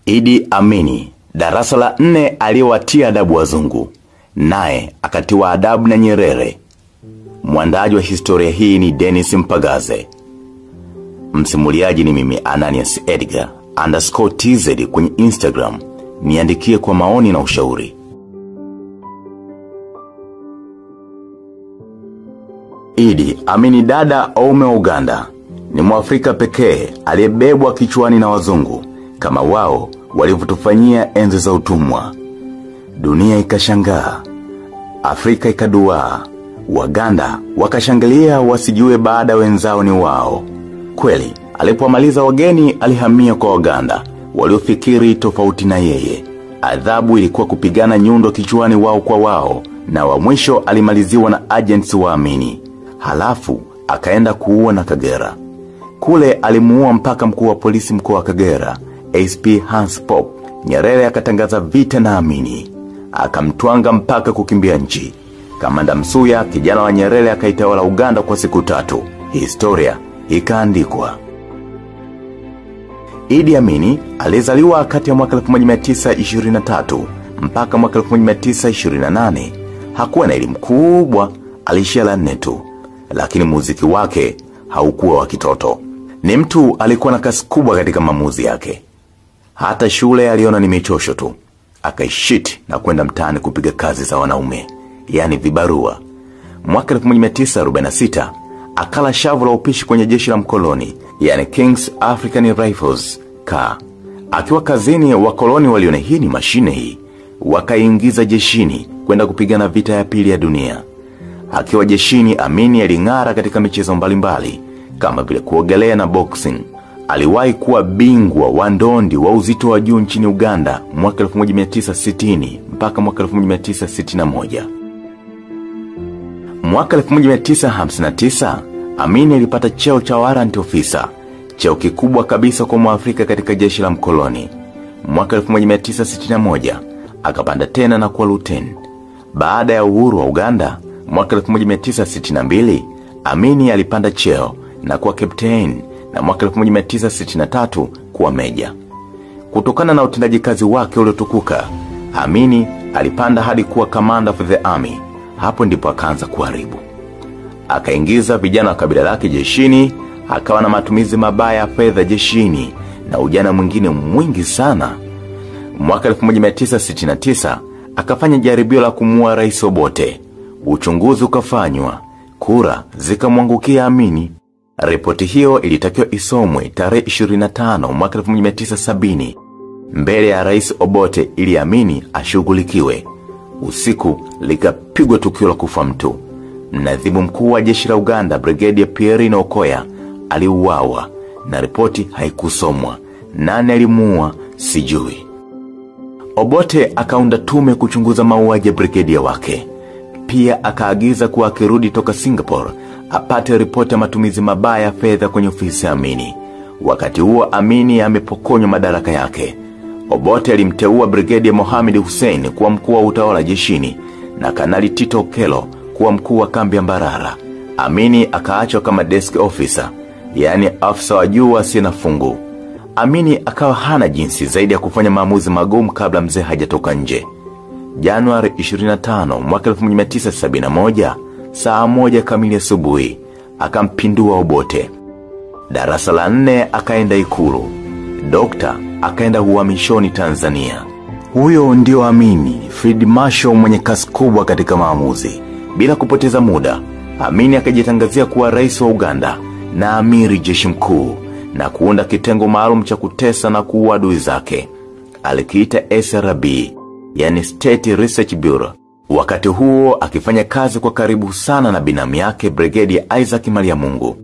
Idi Amini, darasa la nne aliyewatia adabu wazungu, naye akatiwa adabu na Nyerere. Mwandaji wa historia hii ni Dennis Mpagaze. Msimuliaji ni mimi Ananias Edgar underscore tz kwenye Instagram. Niandikie kwa maoni na ushauri. Idi Amini dada Oume wa Uganda ni Mwafrika pekee aliyebebwa kichwani na wazungu kama wao walivyotufanyia enzi za utumwa. Dunia ikashangaa, Afrika ikaduaa, Waganda wakashangilia wasijue baada wenzao ni wao. Kweli, alipomaliza wageni alihamia kwa Waganda waliofikiri tofauti na yeye. Adhabu ilikuwa kupigana nyundo kichwani wao kwa wao, na wa mwisho alimaliziwa na agents wa Amini. Halafu akaenda kuua na Kagera. Kule alimuua mpaka mkuu wa polisi mkoa wa Kagera, SP Hans Pop. Nyerere akatangaza vita na Amini, akamtwanga mpaka kukimbia nchi. Kamanda Msuya, kijana wa Nyerere, akaitawala Uganda kwa siku tatu. Historia ikaandikwa. Idi Amini alizaliwa kati ya mwaka 1923 mpaka mwaka 1928. Hakuwa na elimu kubwa, alishia la nne tu, lakini muziki wake haukuwa wa kitoto. Ni mtu alikuwa na kasi kubwa katika maamuzi yake. Hata shule aliona ni michosho tu, akaishiti na kwenda mtaani kupiga kazi za wanaume, yani vibarua. Mwaka 1946 akala shavu la upishi kwenye jeshi la mkoloni, yani King's African Rifles ka. Akiwa kazini, wakoloni waliona hii ni mashine hii, wakaingiza jeshini kwenda kupigana vita ya pili ya dunia. Akiwa jeshini, Amini aling'ara katika michezo mbalimbali kama vile kuogelea na boxing. Aliwahi kuwa bingwa wa ndondi wa uzito wa juu nchini Uganda mwaka 1960 mpaka mwaka 1961. Mwaka 1959 Amini alipata cheo cha warrant officer, cheo kikubwa kabisa kwa Mwafrika katika jeshi la mkoloni. Mwaka 1961 akapanda tena na kuwa luteni. Baada ya uhuru wa Uganda mwaka 1962 Amini alipanda cheo na kuwa captain na mwaka 1963 kuwa meja. Kutokana na utendaji kazi wake uliotukuka, Amini alipanda hadi kuwa commander of the army. Hapo ndipo akaanza kuharibu. Akaingiza vijana wa kabila lake jeshini, akawa na matumizi mabaya ya fedha jeshini na ujana mwingine mwingi sana. Mwaka 1969 akafanya jaribio la kumuua Rais Obote. Uchunguzi ukafanywa, kura zikamwangukia Amini. Ripoti hiyo ilitakiwa isomwe tarehe 25 mwaka 1970 mbele ya Rais Obote ili Amini ashughulikiwe. Usiku likapigwa tukio la kufa mtu. Mnadhimu mkuu wa jeshi la Uganda Brigadier Pierre Okoya aliuawa na ripoti haikusomwa. Nani alimuua sijui. Obote akaunda tume kuchunguza mauaji ya brigedia wake. Pia akaagiza kuwa akirudi toka Singapore apate ripoti ya matumizi mabaya ya fedha kwenye ofisi ya Amini. Wakati huo Amini amepokonywa madaraka yake. Obote alimteua Brigedia Mohamed Hussein kuwa mkuu wa utawala jeshini na Kanali Tito Okelo kuwa mkuu wa kambi ya Mbarara. Amini akaachwa kama desk officer, yani afisa wa juu asiye na fungu. Amini akawa hana jinsi zaidi ya kufanya maamuzi magumu kabla mzee hajatoka nje. Januari 25 mwaka 1971 saa moja kamili asubuhi akampindua Obote. Darasa la nne akaenda Ikulu. Dokta akaenda uhamishoni Tanzania. Huyo ndio Amini Field Marshal mwenye kasi kubwa katika maamuzi. Bila kupoteza muda, Amini akajitangazia kuwa rais wa Uganda na amiri jeshi mkuu na kuunda kitengo maalum cha kutesa na kuua adui zake. Alikiita SRB, yani State Research Bureau. Wakati huo akifanya kazi kwa karibu sana na binamu yake Brigadier Isaac Mariamungu.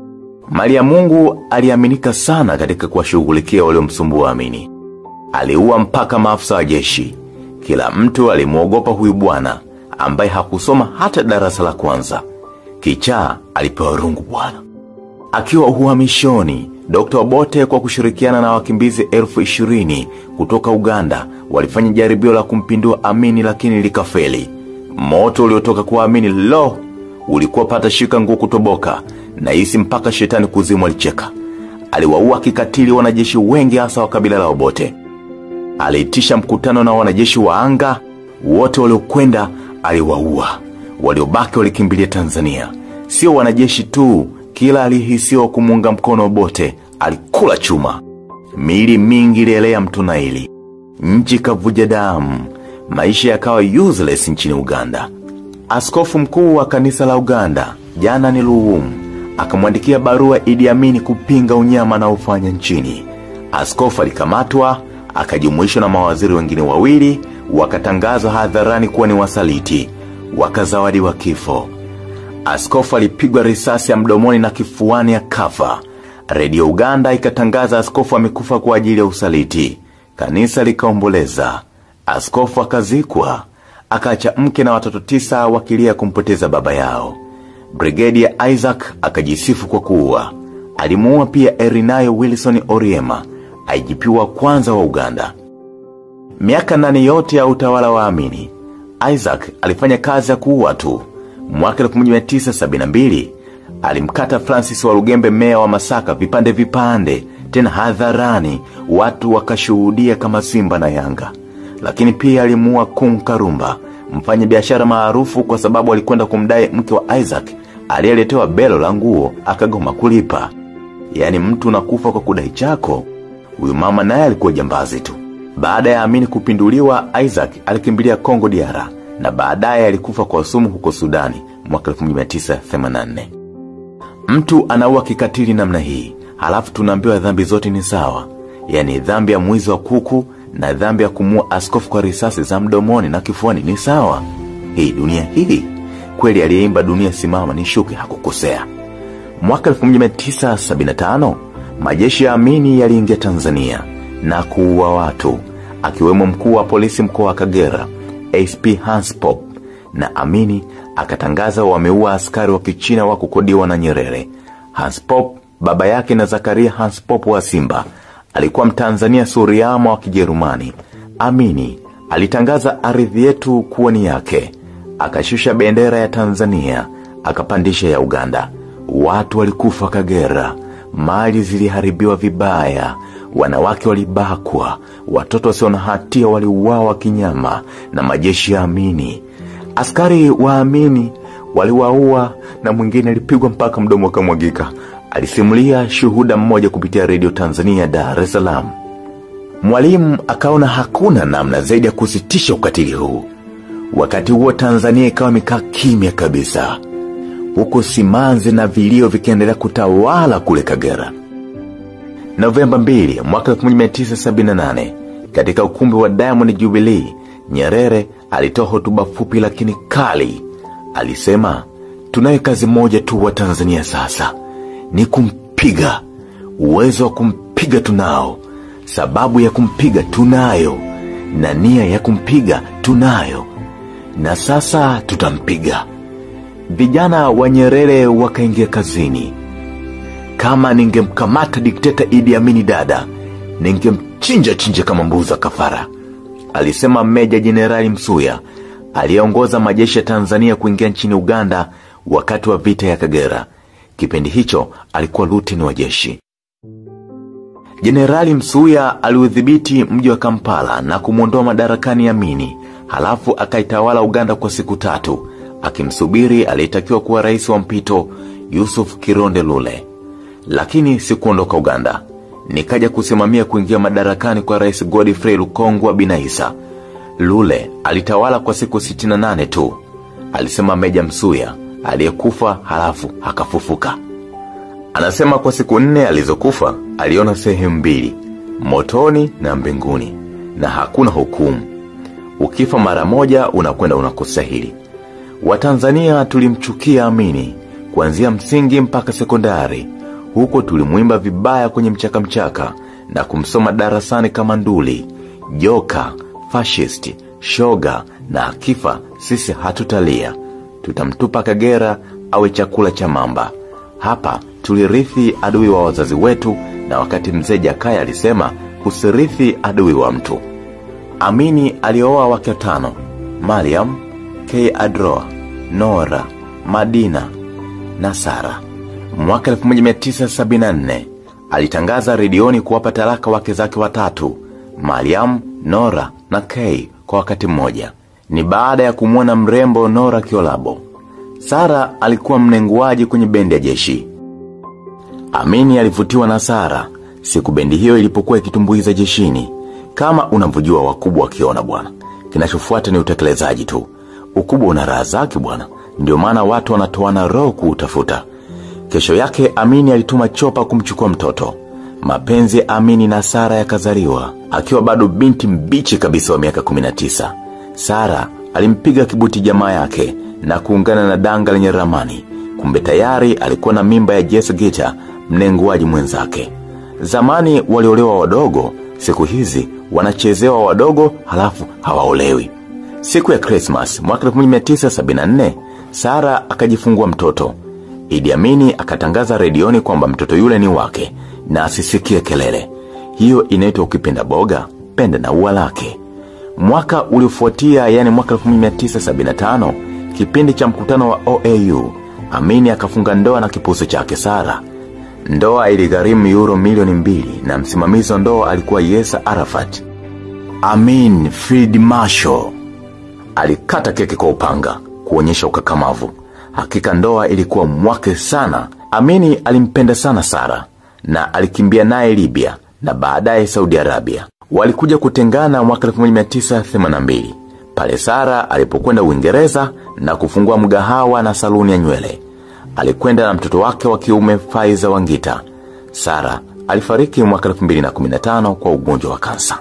Mariamungu aliaminika sana katika kuwashughulikia waliomsumbua Amini. Aliua mpaka maafisa wa jeshi. Kila mtu alimuogopa huyu bwana ambaye hakusoma hata darasa la kwanza. Kichaa alipewa rungu bwana. Akiwa uhamishoni, Dr. Obote kwa kushirikiana na wakimbizi elfu ishirini kutoka Uganda walifanya jaribio la kumpindua Amini lakini likafeli. Moto uliotoka kwa Amini lo ulikuwa pata shika nguo kutoboka na hisi mpaka shetani kuzimu alicheka. Aliwaua kikatili wanajeshi wengi hasa wa kabila la Obote. aliitisha mkutano na wanajeshi wa anga, wote waliokwenda aliwaua, waliobaki walikimbilia Tanzania. Sio wanajeshi tu, kila alihisiwa kumuunga mkono Obote alikula chuma. Miili mingi ilielea mto Naili, nchi kavuja damu, maisha yakawa useless nchini Uganda. Askofu mkuu wa kanisa la Uganda jana ni Luwum akamwandikia barua Idi Amini kupinga unyama na ufanya nchini. Askofu alikamatwa akajumuishwa na mawaziri wengine wawili, wakatangazwa hadharani kuwa ni wasaliti, wakazawadiwa kifo. Askofu alipigwa risasi ya mdomoni na kifuani akafa. Redio Uganda ikatangaza askofu amekufa kwa ajili ya usaliti. Kanisa likaomboleza. Askofu akazikwa, akaacha mke na watoto tisa wakilia kumpoteza baba yao. Brigedi ya Isaac akajisifu kwa kuua. Alimuua pia Erinayo Wilson Oriema, IGP wa kwanza wa Uganda. Miaka nane yote ya utawala wa Amini, Isaac alifanya kazi ya kuua tu. Mwaka 1972 alimkata Francis wa Lugembe, meya wa Masaka, vipande vipande, tena hadharani, watu wakashuhudia kama Simba na Yanga. Lakini pia alimuua Kung Karumba, mfanya biashara maarufu kwa sababu alikwenda kumdai mke wa Isaac aliyeletewa belo la nguo akagoma kulipa. Yaani mtu unakufa kwa kudai chako. Huyu mama naye alikuwa jambazi tu. Baada ya Amini kupinduliwa, Isaac alikimbilia Kongo Diara na baadaye alikufa kwa sumu huko Sudani mwaka 1984. Mtu anaua kikatili namna hii, halafu tunaambiwa dhambi zote ni sawa. Yaani dhambi ya mwizi wa kuku na dhambi ya kumua askofu kwa risasi za mdomoni na kifuani ni sawa. Hii dunia hii kweli aliyeimba dunia simama ni shuke hakukosea. Mwaka 1975 majeshi ya Amini yaliingia Tanzania na kuua watu, akiwemo mkuu wa polisi mkoa wa Kagera SP Hans Pop, na Amini akatangaza wameua askari wa Kichina wa kukodiwa na Nyerere. Hans Pop baba yake na Zakaria Hans Pop wa Simba alikuwa Mtanzania Suriama wa Kijerumani. Amini alitangaza ardhi yetu kuwa ni yake, akashusha bendera ya Tanzania akapandisha ya Uganda. Watu walikufa Kagera, mali ziliharibiwa vibaya, wanawake walibakwa, watoto wasio na hatia waliuawa kinyama na majeshi ya Amini. Askari wa Amini waliwaua na mwingine alipigwa mpaka mdomo ukamwagika. Alisimulia shuhuda mmoja kupitia redio Tanzania Dar es Salaam. Mwalimu akaona hakuna namna zaidi ya kusitisha ukatili huu. Wakati huo Tanzania ikawa imekaa kimya kabisa, huku simanzi na vilio vikiendelea kutawala kule Kagera. Novemba 2 mwaka 1978 katika ukumbi wa Diamond Jubilee, Nyerere alitoa hotuba fupi lakini kali. Alisema, tunayo kazi moja tu wa Tanzania sasa, ni kumpiga. Uwezo wa kumpiga tunao, sababu ya kumpiga tunayo, na nia ya kumpiga tunayo, na sasa tutampiga. Vijana wa Nyerere wakaingia kazini. Kama ningemkamata dikteta Idi Amini dada, ningemchinja chinja kama mbuza kafara, alisema Meja Jenerali Msuya aliyeongoza majeshi ya Tanzania kuingia nchini Uganda wakati wa vita ya Kagera. Kipindi hicho alikuwa luteni wa jeshi. Jenerali Msuya aliudhibiti mji wa Kampala na kumwondoa madarakani Amini, halafu akaitawala Uganda kwa siku tatu, akimsubiri aliyetakiwa kuwa rais wa mpito Yusuf Kironde Lule. Lakini sikuondoka Uganda, nikaja kusimamia kuingia madarakani kwa rais Godfrey Lukongwa Binaisa. Lule alitawala kwa siku 68 tu, alisema Meja Msuya aliyekufa halafu akafufuka. Anasema kwa siku nne alizokufa aliona sehemu mbili, motoni na mbinguni, na hakuna hukumu. Ukifa mara moja unakwenda unakostahili. Watanzania tulimchukia Amini kuanzia msingi mpaka sekondari. Huko tulimwimba vibaya kwenye mchaka mchaka na kumsoma darasani kama nduli, joka, fashisti, shoga, na akifa sisi hatutalia, tutamtupa Kagera awe chakula cha mamba. Hapa tulirithi adui wa wazazi wetu, na wakati mzee Jakaya alisema usirithi adui wa mtu. Amini alioa wake watano: Mariam, K. Adroa, Nora, Madina na Sara. Mwaka 1974 alitangaza redioni kuwapa talaka wake zake watatu, Mariam Nora na Kay kwa wakati mmoja. Ni baada ya kumwona mrembo Nora Kiolabo. Sara alikuwa mnenguaji kwenye bendi ya jeshi. Amini alivutiwa na Sara siku bendi hiyo ilipokuwa ikitumbuiza jeshini. Kama unavyojua wakubwa wakiona bwana, kinachofuata ni utekelezaji tu. Ukubwa una raha zake bwana, ndio maana watu wanatoana roho kuutafuta. Kesho yake Amini alituma chopa kumchukua mtoto. Mapenzi ya Amini na Sara yakazaliwa akiwa bado binti mbichi kabisa wa miaka 19. Sara alimpiga kibuti jamaa yake na kuungana na danga lenye ramani. Kumbe tayari alikuwa na mimba ya Jess Gita, mnenguaji mwenzake. Zamani waliolewa wadogo, siku hizi wanachezewa wadogo halafu hawaolewi. Siku ya Christmas mwaka 1974, Sara akajifungua mtoto. Idi Amini akatangaza redioni kwamba mtoto yule ni wake na asisikie kelele. Hiyo inaitwa ukipenda boga, penda na ua lake. Mwaka uliofuatia yani mwaka 1975, kipindi cha mkutano wa OAU, Amini akafunga ndoa na kipuso chake Sara. Ndoa iligharimu euro milioni mbili na msimamizi wa ndoa alikuwa Yesa Arafat. Amin Field Marshall alikata keki kwa upanga kuonyesha ukakamavu. Hakika ndoa ilikuwa mwake sana. Amini alimpenda sana Sara na alikimbia naye Libya na baadaye Saudi Arabia. Walikuja kutengana mwaka 1982 pale Sara alipokwenda Uingereza na kufungua mgahawa na saluni ya nywele. Alikwenda na mtoto wake wa kiume Faiza Wangita. Sara alifariki mwaka 2015 kwa ugonjwa wa kansa.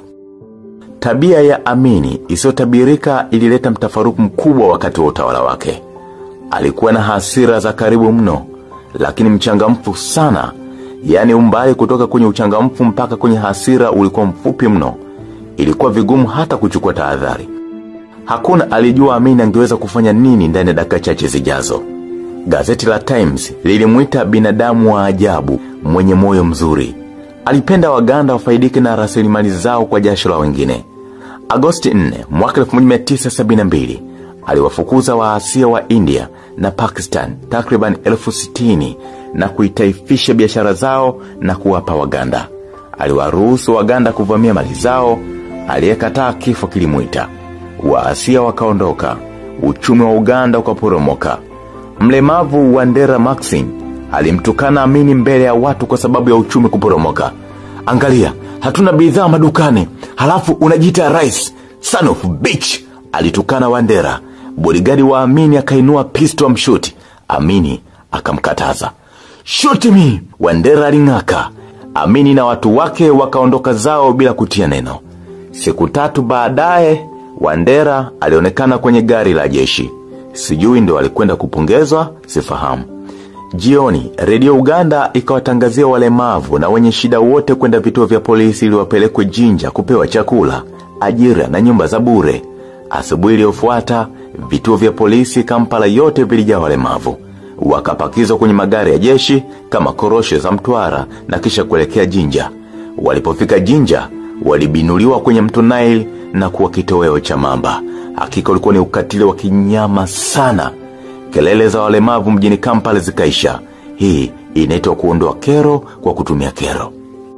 Tabia ya Amini isiyotabirika ilileta mtafaruku mkubwa wakati wa utawala wake. Alikuwa na hasira za karibu mno, lakini mchangamfu sana. Yaani umbali kutoka kwenye uchangamfu mpaka kwenye hasira ulikuwa mfupi mno. Ilikuwa vigumu hata kuchukua tahadhari. Hakuna alijua Amini angeweza kufanya nini ndani ya dakika chache zijazo. Gazeti la Times lilimuita binadamu wa ajabu, mwenye moyo mzuri. Alipenda Waganda wafaidike na rasilimali zao kwa jasho la wengine. Agosti 4 mwaka 1972 aliwafukuza waasia wa India na Pakistan takriban elfu sitini na kuitaifisha biashara zao na kuwapa Waganda. Aliwaruhusu Waganda kuvamia mali zao, aliyekataa kifo kilimuita. Waasia wakaondoka, uchumi wa Uganda ukaporomoka. Mlemavu Wandera Maxine alimtukana Amini mbele ya watu kwa sababu ya uchumi kuporomoka. Angalia, hatuna bidhaa madukani, halafu unajiita rais, son of bitch, alitukana Wandera. Bodigadi wa Amini akainua pisto mshuti. Amini akamkataza. Shoot me! Wandera aling'aka. Amini na watu wake wakaondoka zao bila kutia neno. Siku tatu baadaye, Wandera alionekana kwenye gari la jeshi. Sijui ndo alikwenda kupongezwa, sifahamu. Jioni, redio Uganda ikawatangazia walemavu na wenye shida wote kwenda vituo vya polisi ili wapelekwe Jinja kupewa chakula, ajira na nyumba za bure. Asubuhi iliyofuata, vituo vya polisi Kampala yote vilijaa walemavu. Wakapakizwa kwenye magari ya jeshi kama korosho za Mtwara na kisha kuelekea Jinja. Walipofika Jinja, walibinuliwa kwenye mto Nile na kuwa kitoweo cha mamba. Hakika ulikuwa ni ukatili wa kinyama sana. Kelele za walemavu mjini Kampala zikaisha. Hii inaitwa kuondoa kero kwa kutumia kero.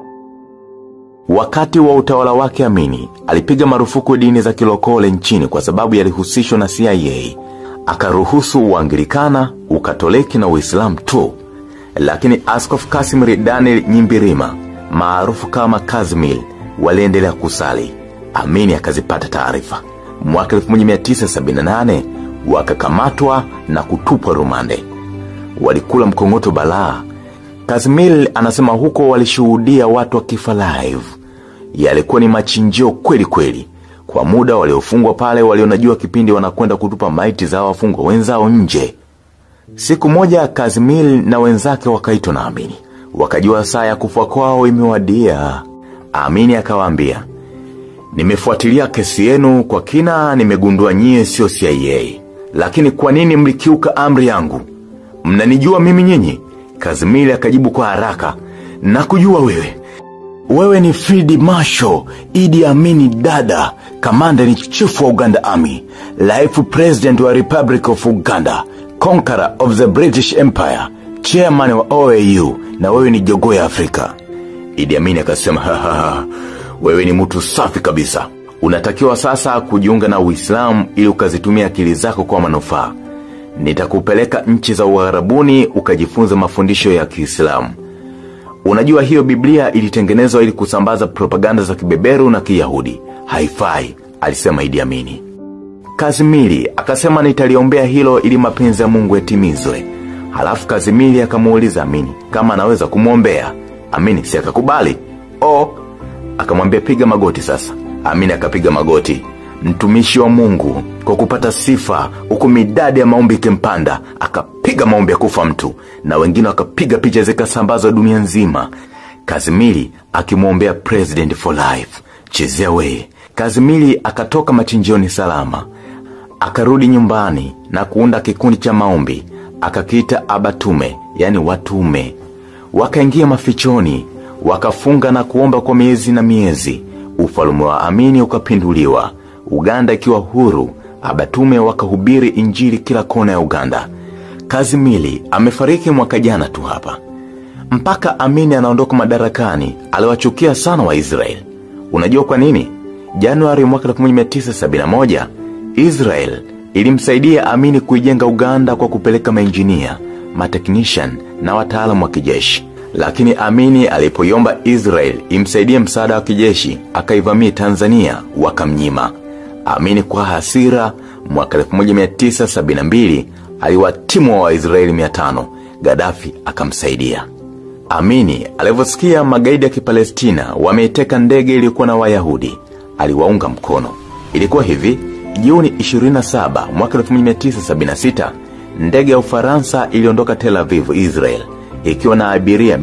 Wakati wa utawala wake Amini, alipiga marufuku dini za kilokole nchini kwa sababu yalihusishwa na CIA. Akaruhusu Uanglikana, Ukatoliki na Uislamu tu. Lakini Askofu Kasimir Daniel Nyimbirima, maarufu kama Kazimil, waliendelea kusali. Amini akazipata taarifa. Mwaka 1978 wakakamatwa na kutupwa rumande. Walikula mkongoto balaa. Kazimil anasema huko walishuhudia watu wakifa live. Yalikuwa ni machinjio kweli kweli. Kwa muda waliofungwa pale walionajua kipindi wanakwenda kutupa maiti za wafungwa wenzao nje. Siku moja Kazimil na wenzake wakaitwa na Amini. Wakajua saa ya kufa kwao imewadia. Amini akawaambia, Nimefuatilia kesi yenu kwa kina, nimegundua nyie sio CIA. Lakini kwa nini mlikiuka amri yangu? Mnanijua mimi nyinyi? Kazimili akajibu kwa haraka, na kujua wewe. Wewe ni Field Marshal Idi Amini Dada, Commander in Chief wa Uganda Army, Life President wa Republic of Uganda, Conqueror of the British Empire, Chairman wa OAU, na wewe ni jogoo ya Afrika. Idi Amini akasema, "Ha, ha, ha, wewe ni mtu safi kabisa. Unatakiwa sasa kujiunga na Uislamu ili ukazitumia akili zako kwa manufaa. Nitakupeleka nchi za Uarabuni ukajifunza mafundisho ya Kiislamu. Unajua hiyo Biblia ilitengenezwa ili kusambaza propaganda za kibeberu na Kiyahudi. Haifai, alisema Idi Amini. Kazimili akasema nitaliombea hilo ili mapenzi ya Mungu yatimizwe. Halafu Kazimili akamuuliza Amini kama anaweza kumwombea. Amini si akakubali. O, akamwambia piga magoti sasa. Amini akapiga magoti. Mtumishi wa Mungu kwa kupata sifa huku midadi ya maombi ikimpanda akapiga maombi ya kufa mtu na wengine wakapiga picha zikasambazwa dunia nzima. Kazimili akimwombea president for life. Chezea we. Kazimili akatoka machinjioni salama. Akarudi nyumbani na kuunda kikundi cha maombi. Akakiita Abatume, yani watume. Wakaingia mafichoni, wakafunga na kuomba kwa miezi na miezi. Ufalume wa Amini ukapinduliwa. Uganda ikiwa huru, Abatume wakahubiri injili kila kona ya Uganda. Kazimili amefariki mwaka jana tu hapa. Mpaka Amini anaondoka madarakani, aliwachukia sana Waisraeli. Unajua kwa nini? Januari mwaka 1971 Israel ilimsaidia Amini kuijenga Uganda kwa kupeleka mainjinia, matechnician na wataalamu wa kijeshi. Lakini Amini alipoiomba Israel imsaidie msaada wa kijeshi, akaivamia Tanzania, wakamnyima. Amini kwa hasira mwaka 1972 aliwatimwa Waisraeli 500, Gaddafi akamsaidia. Amini alivyosikia magaidi ya Kipalestina wameiteka ndege iliyokuwa na Wayahudi, aliwaunga mkono. Ilikuwa hivi, Juni 27 mwaka 1976, ndege ya Ufaransa iliondoka Tel Aviv, Israel, ikiwa na abiria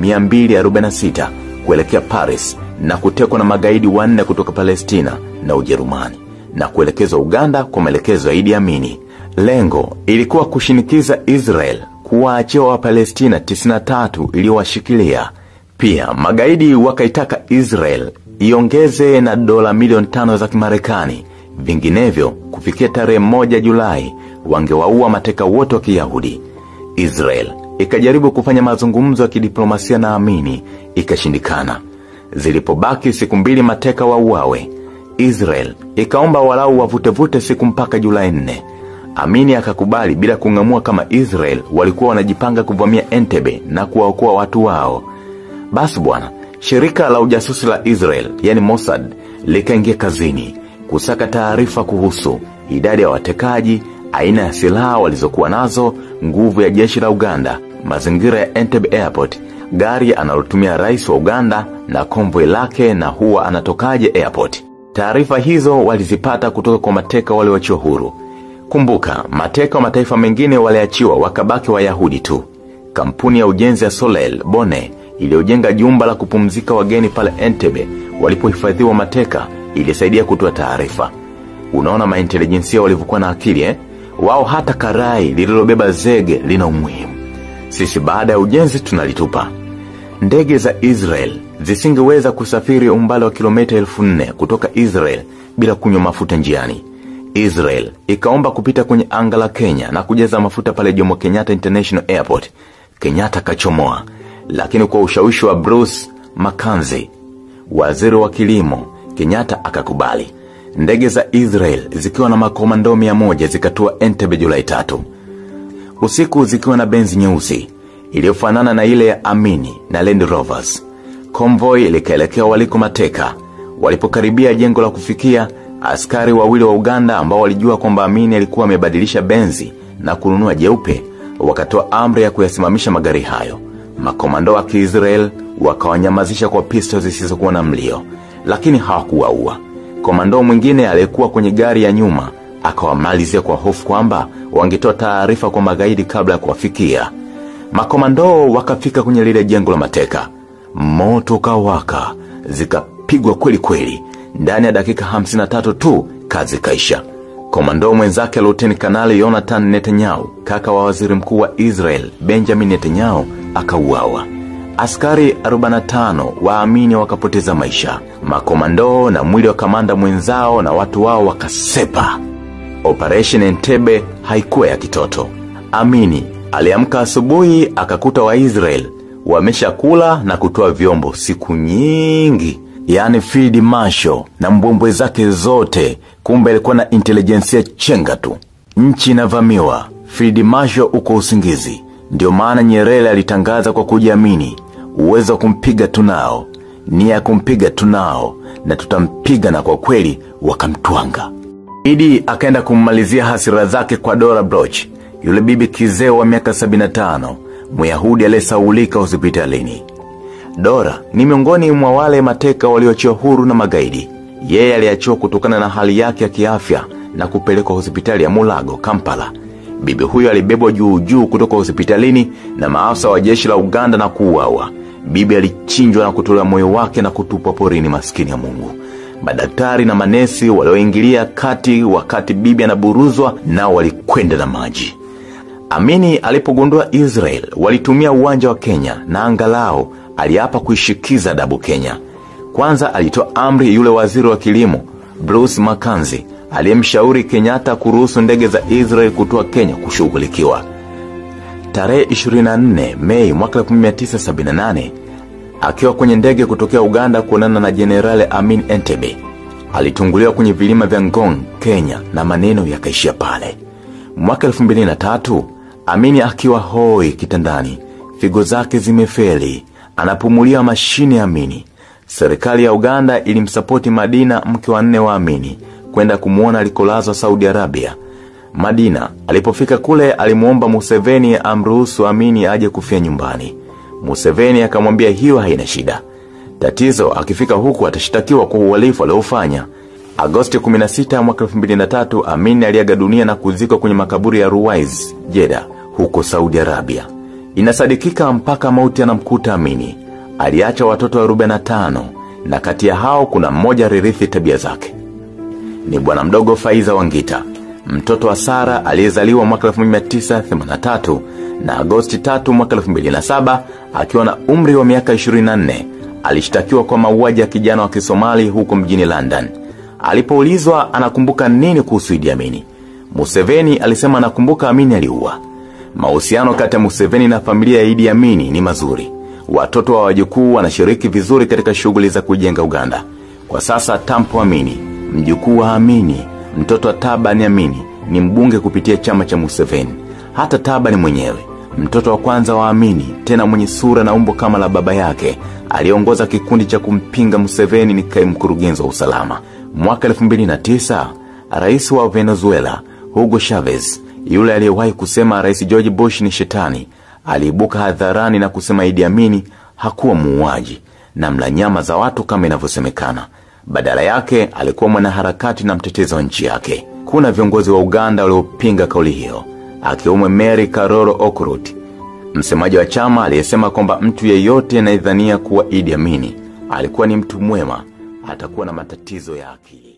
246 kuelekea Paris na kutekwa na magaidi wanne kutoka Palestina na Ujerumani na kuelekezwa Uganda kwa maelekezo ya Idi Amini. Lengo ilikuwa kushinikiza Israel kuwaachia Wapalestina 93 iliyowashikilia. Pia magaidi wakaitaka Israel iongeze na dola milioni tano za Kimarekani, vinginevyo kufikia tarehe moja Julai wangewaua mateka wote wa Kiyahudi. Israel ikajaribu kufanya mazungumzo ya kidiplomasia na Amini, ikashindikana. Zilipobaki siku mbili mateka wauawe, Israel ikaomba walau wavutevute siku mpaka Julai nne. Amini akakubali bila kung'amua kama Israel walikuwa wanajipanga kuvamia Entebbe na kuwaokoa watu wao. Basi bwana, shirika la ujasusi la Israel, yani Mossad, likaingia kazini kusaka taarifa kuhusu idadi ya watekaji, aina ya silaha walizokuwa nazo, nguvu ya jeshi la Uganda, mazingira ya Entebbe Airport, gari analotumia rais wa Uganda na konvoi lake na huwa anatokaje airport. Taarifa hizo walizipata kutoka kwa mateka walioachiwa huru. Kumbuka, mateka wa mataifa mengine waliachiwa wakabaki Wayahudi tu. Kampuni ya ujenzi ya Solel Bone iliyojenga jumba la kupumzika wageni pale Entebbe walipohifadhiwa mateka ilisaidia kutoa taarifa. Unaona maintelijensia walivyokuwa na akili eh? Wao hata karai lililobeba zege lina umuhimu. Sisi baada ya ujenzi tunalitupa. Ndege za Israel zisingeweza kusafiri umbali wa kilomita elfu nne kutoka Israel bila kunywa mafuta njiani. Israel ikaomba kupita kwenye anga la Kenya na kujaza mafuta pale Jomo Kenyatta International Airport. Kenyatta kachomoa, lakini kwa ushawishi wa Bruce Mackenzie, waziri wa kilimo, Kenyatta akakubali. Ndege za Israel zikiwa na makomando mia moja zikatua Entebbe Julai tatu. Usiku zikiwa na benzi nyeusi iliyofanana na ile ya Amini na Land Rovers. Convoy likaelekea waliko mateka. Walipokaribia jengo la kufikia, askari wawili wa Uganda ambao walijua kwamba Amini alikuwa amebadilisha benzi na kununua jeupe, wakatoa amri ya kuyasimamisha magari hayo. Makomando wa Kiisrael wakawanyamazisha kwa pisto zisizokuwa na mlio, lakini hawakuwaua. Komando mwingine aliyekuwa kwenye gari ya nyuma akawamalizia kwa hofu kwamba wangetoa taarifa kwa magaidi kabla ya kuwafikia. Makomando wakafika kwenye lile jengo la mateka. Moto ukawaka, zikapigwa kweli kweli. Ndani ya dakika 53 tu kazi kaisha. Komando mwenzake Luteni Kanali Jonathan Netanyahu, kaka wa waziri mkuu wa Israel Benjamin Netanyahu, akauawa. Askari 45 waamini wakapoteza maisha. Makomando na mwili wa kamanda mwenzao na watu wao wakasepa. Operation Entebbe haikuwa ya kitoto. Amini aliamka asubuhi akakuta Waisrael wameshakula na kutoa vyombo siku nyingi. yaani field marshal na mbwembwe zake zote, kumbe alikuwa na intelijensia chenga tu. Nchi inavamiwa, field marshal uko usingizi. Ndio maana Nyerere alitangaza kwa kujiamini, uwezo wa kumpiga tunao, nia ya kumpiga tunao, na tutampiga, na kwa kweli wakamtwanga. Idi akaenda kummalizia hasira zake kwa Dora Bloch, yule bibi kizeo wa miaka 75, Myahudi aliyesaulika hospitalini. Dora ni miongoni mwa wale mateka walioachiwa huru na magaidi. Yeye aliachiwa kutokana na hali yake ya kiafya na kupelekwa hospitali ya Mulago, Kampala. Bibi huyo alibebwa juu juu kutoka hospitalini na maafisa wa jeshi la Uganda na kuuawa. Bibi alichinjwa na kutolewa moyo wake na kutupwa porini, maskini ya Mungu. Madaktari na manesi walioingilia kati wakati bibi anaburuzwa nao walikwenda na maji. Amini alipogundua Israel walitumia uwanja wa Kenya na angalau aliapa kuishikiza adabu Kenya. Kwanza alitoa amri yule waziri wa kilimo Bruce Makanzi aliyemshauri Kenyatta kuruhusu ndege za Israel kutoa Kenya kushughulikiwa. Tarehe 24 Mei mwaka 1978 akiwa kwenye ndege kutokea Uganda kuonana na Jenerali Amin Entebbe alitunguliwa kwenye vilima vya Ngong, Kenya na maneno yakaishia pale. Mwaka 2003 Amini akiwa hoi kitandani, figo zake zimefeli, anapumulia mashine ya Amini. Serikali ya Uganda ilimsapoti Madina, mke wa nne wa Amini, kwenda kumuona alikolazwa Saudi Arabia. Madina alipofika kule alimuomba Museveni amruhusu Amini aje kufia nyumbani. Museveni akamwambia hiyo haina shida. Tatizo akifika huku atashitakiwa kwa uhalifu aliofanya. Agosti 16 mwaka 2003 Amini aliaga dunia na kuzikwa kwenye makaburi ya Ruwais, Jeddah, huko Saudi Arabia. Inasadikika mpaka mauti anamkuta Amini. Aliacha watoto 45 na kati ya hao kuna mmoja ririthi tabia zake. Ni bwana mdogo Faiza Wangita, mtoto wa Sara aliyezaliwa mwaka 1983 na Agosti 3 mwaka 2007 akiwa na umri wa miaka 24 alishtakiwa kwa mauaji ya kijana wa Kisomali huko mjini London. Alipoulizwa anakumbuka nini kuhusu Idi Amini, Museveni alisema anakumbuka Amini aliua. Mahusiano kati ya Museveni na familia ya Idi Amini ni mazuri. Watoto wa wajukuu wanashiriki vizuri katika shughuli za kujenga Uganda. Kwa sasa Tampo Amini, mjukuu wa Amini, mtoto wa Tabani Amini, ni mbunge kupitia chama cha Museveni. Hata Tabani mwenyewe, mtoto wa kwanza wa Amini, tena mwenye sura na umbo kama la baba yake, aliongoza kikundi cha kumpinga Museveni ni kaimu mkurugenzi wa usalama. Mwaka 2009, rais wa Venezuela, Hugo Chavez, yule aliyewahi kusema rais George Bush ni shetani, aliibuka hadharani na kusema Idi Amini hakuwa muuaji na mla nyama za watu kama inavyosemekana. Badala yake alikuwa mwanaharakati na mtetezi wa nchi yake. Kuna viongozi wa Uganda waliopinga kauli hiyo, akiwemo Mary Karoro Okrut, msemaji wa chama aliyesema kwamba mtu yeyote anayedhania kuwa Idi Amini alikuwa ni mtu mwema atakuwa na matatizo ya akili.